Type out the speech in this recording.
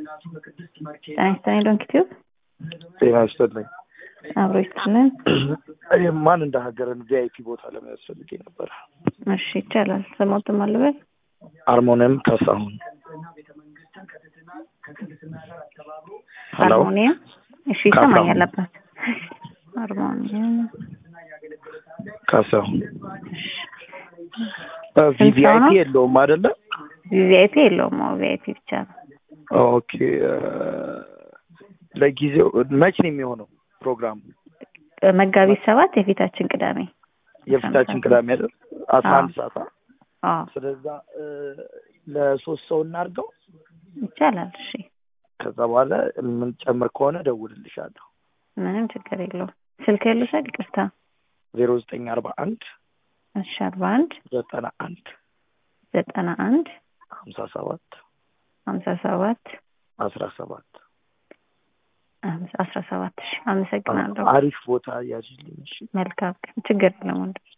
ጤና ይስጥልኝ ዶንኪ ቲዩብ ጤና ይስጥልኝ። አብሮ ይስጥልን። ማን እንደ ሀገርን ቪአይፒ ቦታ ለመያዝ ፈልጌ ነበር። እሺ ይቻላል። ስሞትም አልበል አርሞኒየም ካሳሁን። ሄሎ ሃርሞኒየም። እሺ ይሰማኛል አባት። ሃርሞኒየም ካሳሁን። ስንት ሰው ቪቪአይፒ ነው? የለውም አይደለ? ቪአይፒ የለውም። አዎ ቪአይፒ ብቻ ነው። ኦኬ ለጊዜው መች ነው የሚሆነው ፕሮግራሙ? መጋቢት ሰባት የፊታችን ቅዳሜ የፊታችን ቅዳሜ አይደል? አስራ አንድ አዎ። ሰዓት አ? አዎ ስለዛ እ፣ ለሶስት ሰው እናድርገው። ይቻላል። እሺ ከዛ በኋላ የምንጨምር ከሆነ እደውልልሻለሁ። ምንም ችግር የለውም። ስልክ ልውሰድ? ይቅርታ። ዜሮ ዘጠኝ አርባ አንድ እሺ አርባ አንድ ዘጠና አንድ ዘጠና አንድ ሀምሳ ሰባት ሀምሳ ሰባት አስራ ሰባት አስራ ሰባት እሺ አመሰግናለሁ። አሪፍ ቦታ ያዥልኝ። እሺ መልካም ቀን። ችግር የለም ወንድም